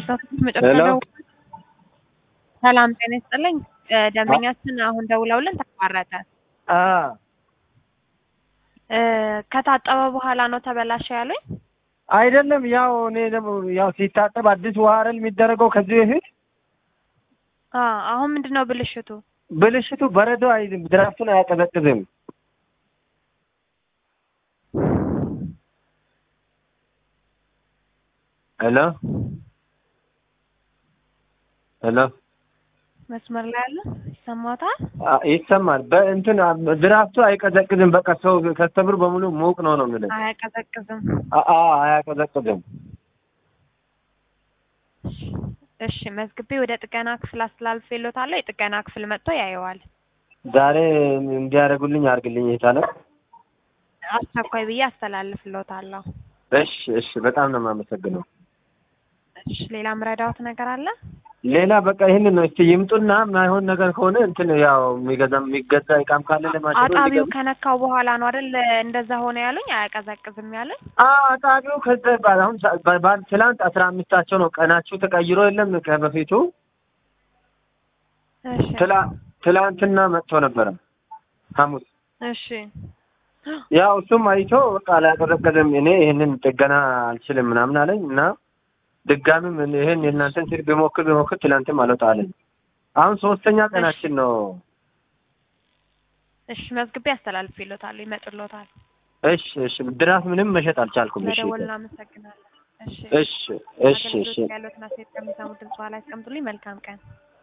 መጨረሻው ሰላም ጤና ይስጥልኝ። ደንበኛችን አሁን ደውለውልን ተቋረጠ። ከታጠበ በኋላ ነው ተበላሸ ያሉኝ። አይደለም ያው እኔ ደግሞ ያው ሲታጠብ አዲስ ውሃ አይደል የሚደረገው ከዚህ በፊት አ አሁን ምንድን ነው ብልሽቱ? ብልሽቱ በረዶ አይዝም፣ ድራፍቱን አያቀዘቅዝም። ሄሎ ሄሎ መስመር ላይ አለ ይሰማታል? አ- ይሰማል። በእንትን አ- ድራፍቱ አይቀዘቅዝም። በቃ ሰው ከስተምር በሙሉ ሙቅ ነው ነው የምልህ። አያቀዘቅዝም። አ- አ- አያቀዘቅዝም። እሺ መዝግቤ ወደ ጥገና ክፍል አስተላልፌልዎታለሁ። የጥገና ክፍል መጥቶ ያየዋል። ዛሬ እንዲያደርጉልኝ አድርግልኝ የቻለ አስቸኳይ ብዬ አስተላልፍልዎታለሁ። እሺ እሺ፣ በጣም ነው የማመሰግነው። እሺ ሌላ ምረዳዎት ነገር አለ? ሌላ በቃ ይህንን ነው። እስቲ ይምጡና ማይሆን ነገር ከሆነ እንትን ያው የሚገዛ የሚገዛ እቃም ካለ ለማሽኑ አጣቢው እንዲገዛ- ከነካው በኋላ ነው አይደል እንደዛ ሆነ ያሉኝ። አያቀዘቅዝም ያሉኝ። አዎ አጣቢው ከዛ ባል አሁን ሳ- ባ- ባል ትላንት አስራ አምስታቸው ነው ቀናችሁ ተቀይሮ የለም ከበፊቱ እሺ ትላ ትላንትና መጥቶ ነበረ ሐሙስ እሺ ያው እሱም አይቶ በቃ አላቀዘቀዘም። እኔ ይህንን ጥገና አልችልም ምናምን አለኝ እና ድጋሚም እኔ ይሄን የእናንተን ስልክ ቢሞክር ቢሞክር ትላንትም አልወጣ አለኝ። አሁን ሶስተኛ ቀናችን ነው። እሺ መዝግቤ አስተላልፌልዎታለሁ። ይመጡልዎታል። እሺ እሺ፣ ድራፍ ምንም መሸጥ አልቻልኩም። እሺ ለደወል እናመሰግናለን። እሺ እሺ እሺ እሺ አገልግሎት ያለዎትን አስተያየት ከሚሰሙ ድምጽ ላይ ያስቀምጡልኝ። መልካም ቀን